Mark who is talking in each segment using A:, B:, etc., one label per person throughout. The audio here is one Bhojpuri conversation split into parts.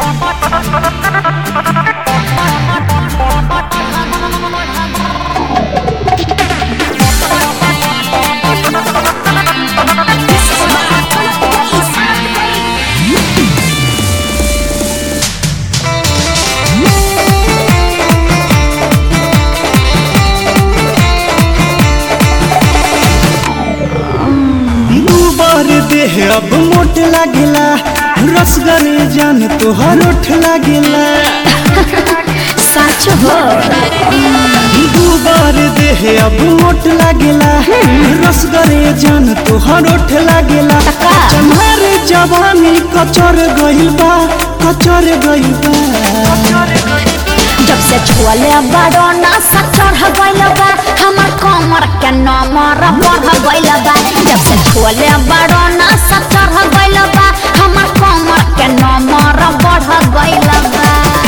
A: दू बार देह अब मोट लागेला रसगरे जान तोहर ओठ लागेला
B: सच हो
A: दू बार देह अब मोट लागेला रसगरे जान तोहर ओठ लागेला
B: टका।
A: चम्हार जवानी कचर गइल बा कचर गइल बा
B: जब से छुअले बड़ो नशा चढ़ गइल बा हमर कमर के नमर बढ़ गइल बा जब से छुअले बड़ो नशा चढ़ गइल बा हमर कमर के नमर बढ़ गइल बा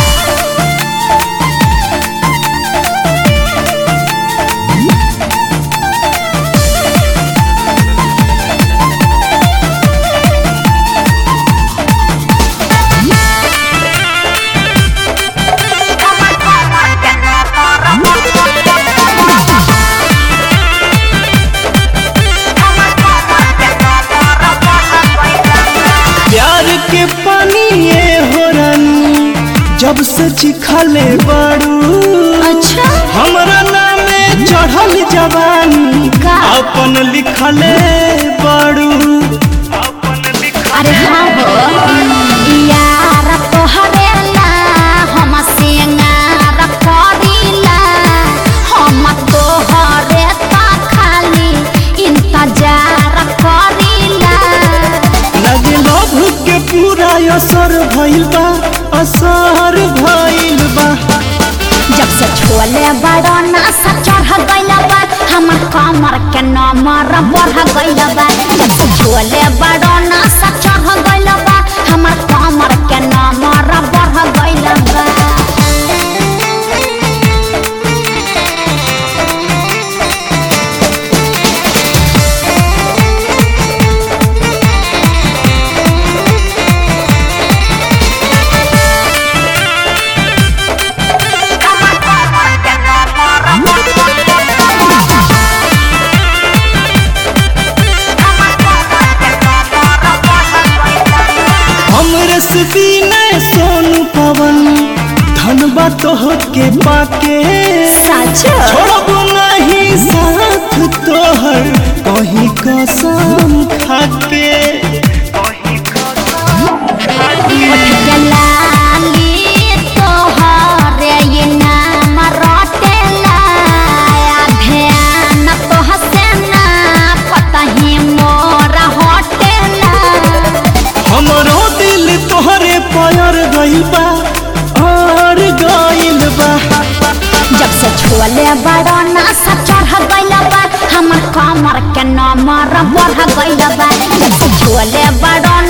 A: प्यार के पानी ये हो रानी जब से चिखले बाड़ू
B: अच्छा
A: हमरा नामे चढ़ल जवानी
B: का?
A: अपन लिखले बाड़ू
B: अरे हाँ हो यार तोहरे ला हम सिंगार करीला हम तोहरे ता खाली इंतजार करीला
A: लगे लभ के पूरा असर भइल बा असर भइल बा
B: जब से छोले बड़ा नशा चढ़ गइल बा हमर कमर के नमर बढ़ गइल बा जब से छोले बड़ा नशा चढ़ गइल बा हमर कमर के नमर बढ़ गइल बा
A: हमरे से दीने सोनू पवन धनबा तोह के पाके
B: सच
A: छोड़ब नहीं साथ तोहर कहीं कसम खाके
B: के लाली तोहरे ये नाम रटेला ध्यान तोहसे ना पता ही मोरा हटेला
A: हमरो दिल तोहरे पर गइल बा और गइल बा
B: जब से छुअले बड़ा नशा चढ़ गइल बा हमर कमर के नमर बढ़ गइल बा जब से छुअले बड़ा